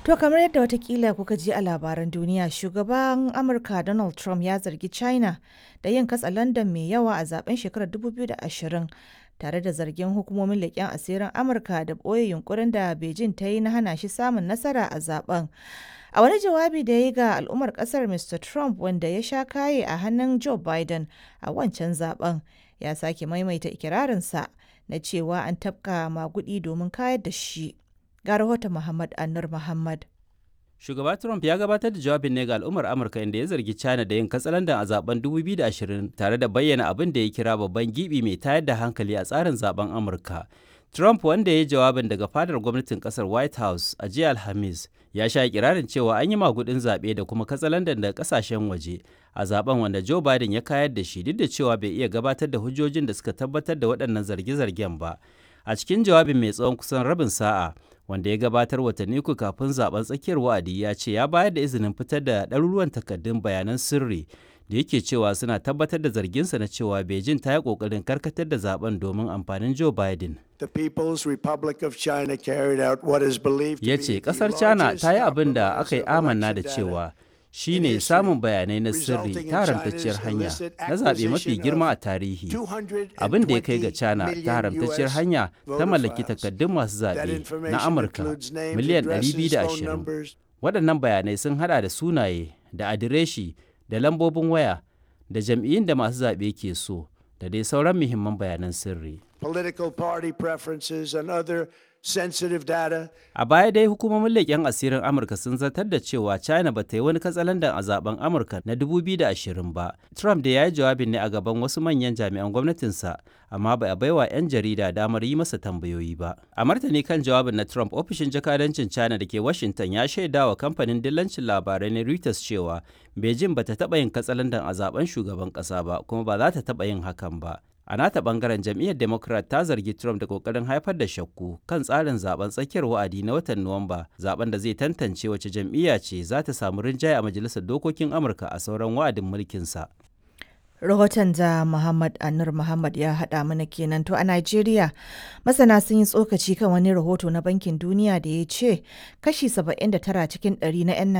To kamar yadda watakila kuka ji a labaran duniya shugaban Amurka Donald Trump ya zargi China da yin katsa London mai yawa a zaben shekarar 2020 tare da zargin hukumomin leƙen asirin Amurka da ɓoye yunkurin da Beijing ta yi na hana shi samun nasara a zaben. A wani jawabi da ya yi ga al'ummar ƙasar Mr. Trump wanda ya sha kaye a hannun Joe Biden a wancan zaben ya sake maimaita ikirarinsa na cewa an tafka magudi domin kayar da shi. Ga rahoton Muhammad Anur Muhammad. Shugaba Trump ya gabatar da jawabin ne ga al'ummar Amurka inda ya zargi China da yin katsalandan a zaben 2020 tare da bayyana abin da ya kira babban gibi mai tayar da hankali a tsarin zaben Amurka. Trump wanda ya yi jawabin daga fadar gwamnatin kasar White House a jiya Alhamis ya sha kirarin cewa an yi magudin zaɓe da kuma katsalandan daga kasashen waje a zaben wanda Joe Biden ya kayar da shi duk da cewa bai iya gabatar da hujjojin da suka tabbatar da waɗannan zarge-zargen ba. A cikin jawabin mai tsawon kusan rabin sa'a wanda ya gabatar watanni uku kafin zaben tsakiyar wa'adi ya ce ya bayar da izinin fitar da ɗaruruwan takardun bayanan sirri da yake cewa suna tabbatar da zarginsa na cewa Beijing ta yi ƙoƙarin karkatar da zaben domin amfanin Joe Biden. The People's Republic of China carried out what is believed to Ya be ce the ƙasar China largest ta yi abin da compromise aka yi of amanna da election data cewa shi ne samun bayanai na sirri resulting in ta haramtacciyar China's hanya illicit na zaɓe mafi acquisition girma of a tarihi. 220 Abin da ya kai ga China million ta haramtacciyar US hanya ta voter mallaki files. takardun masu That zaɓe information na Amurka includes names, miliyan addresses, phone 220. numbers, Waɗannan bayanai sun hada da sunaye, da adireshi, da lambobin waya, da jam'iyyun da masu zaɓe ke so, da dai sauran muhimman bayanan sirri. political party preferences, and other sensitive data. A baya dai hukumomin leƙen asirin Amurka sun zartar da cewa China ba ta yi wani katsalandan a zaben Amurka na 2020 ba. Trump da ya yi jawabin ne a gaban wasu manyan jami'an gwamnatinsa, amma ba a baiwa 'yan jarida damar yi masa tambayoyi ba. A martani kan jawabin na Trump, ofishin jakadancin China da ke Washington ya shaida wa kamfanin dillancin labarai na Reuters cewa Beijing ba ta taɓa yin katsalandan a zaben shugaban ƙasa ba, kuma ba za ta taɓa yin hakan ba. A nata bangaren jam'iyyar Democrat ta zargi Trump da kokarin haifar da shakku kan tsarin zaben tsakiyar wa'adi na watan Nuwamba, zaben da zai tantance wace jam'iyya ce za ta samu rinjaye a majalisar dokokin Amurka a sauran wa'adin mulkinsa. Rahoton da Muhammad Anur Muhammad ya haɗa mana kenan to a Najeriya masana sun yi tsokaci kan wani rahoto na Bankin Duniya da ya ce kashi 79 cikin 100 na 'yan